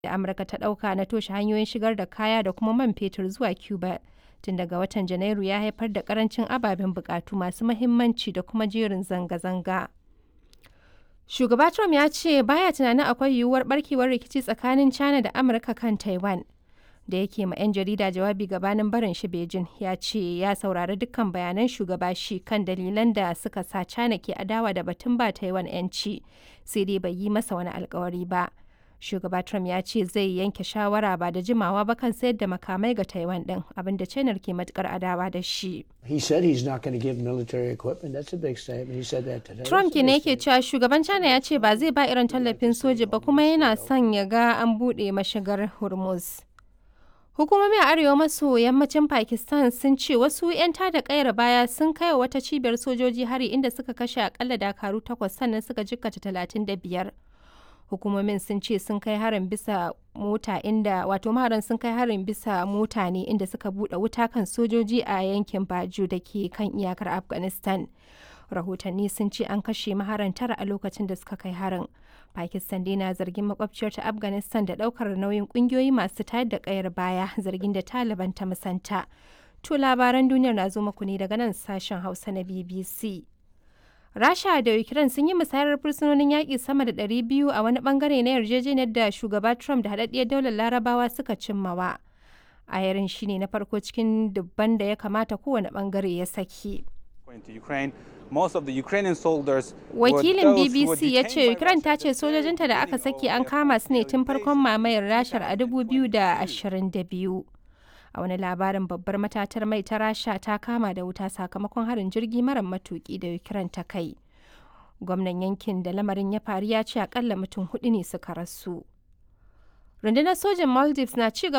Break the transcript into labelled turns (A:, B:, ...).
A: da Amurka ta ɗauka na toshe hanyoyin shigar da kaya da kuma man fetur zuwa Cuba tun daga watan Janairu ya haifar da ƙarancin ababen buƙatu masu mahimmanci da kuma jerin zanga-zanga. Shugaba Trump ya ce baya tunanin akwai yiwuwar barkewar rikici tsakanin China da Amurka kan Taiwan. Da yake ma 'yan jarida jawabi gabanin barin shi Beijing ya ce ya saurari dukkan bayanan shugaba shi kan dalilan da suka sa China ke adawa da batun ba Taiwan 'yanci sai dai bai yi masa wani alkawari ba. Shugaba Trump ya ce zai yanke shawara ba da jimawa ba kan sayar da makamai ga Taiwan din abinda China ke matukar adawa da shi.
B: He said he's not going to give military equipment. That's a big statement. He said that today.
A: Trump
B: That's a
A: ke ne
B: big
A: yake cewa shugaban China ya ce ba zai ba irin tallafin soja ba kuma yana son ya ga an buɗe mashigar Hormuz. Hukumomi a arewa maso yammacin Pakistan sun ce wasu 'yan tada kayar baya sun kai wa wata cibiyar sojoji hari inda suka kashe akalla dakaru takwas sannan suka jikkata talatin da biyar. Hukumomin sun ce sun kai harin bisa mota inda wato maharan sun kai harin bisa mota ne inda suka buɗe wuta kan sojoji a yankin Baju da ke kan iyakar Afghanistan. Rahotanni sun ce an kashe maharan tara a lokacin da suka kai harin. Pakistan dai na zargin makwabciyar ta Afghanistan da daukar nauyin kungiyoyi masu tayar da kayar baya zargin da Taliban ta musanta. To labaran duniyar na zo muku ne daga nan sashen Hausa na BBC. Rasha da Ukraine sun yi musayar fursunonin yaƙi sama da 200 a wani bangare na yarjejeniyar da shugaba Trump da haɗaɗɗiyar daular Larabawa suka cimmawa. Ayarin shine na farko cikin dubban da ya kamata kowane bangare ya saki.
C: According to Ukraine, most of the Ukrainian soldiers were
A: Wakilin
C: those who were
A: BBC ya
C: detained
A: ce
C: by
A: Ukraine ta
C: Russia
A: ce sojojinta da aka saki an kama su ne tun farkon mamayar Rashar a 2022. A wani labarin babbar matatar mai ta Rasha ta kama da wuta sakamakon harin jirgi mara matuki da Ukraine ta kai. Gwamnan yankin da lamarin ya faru ya ce akalla mutum hudu ne suka rasu. Rundunar sojin Maldives na ci gaba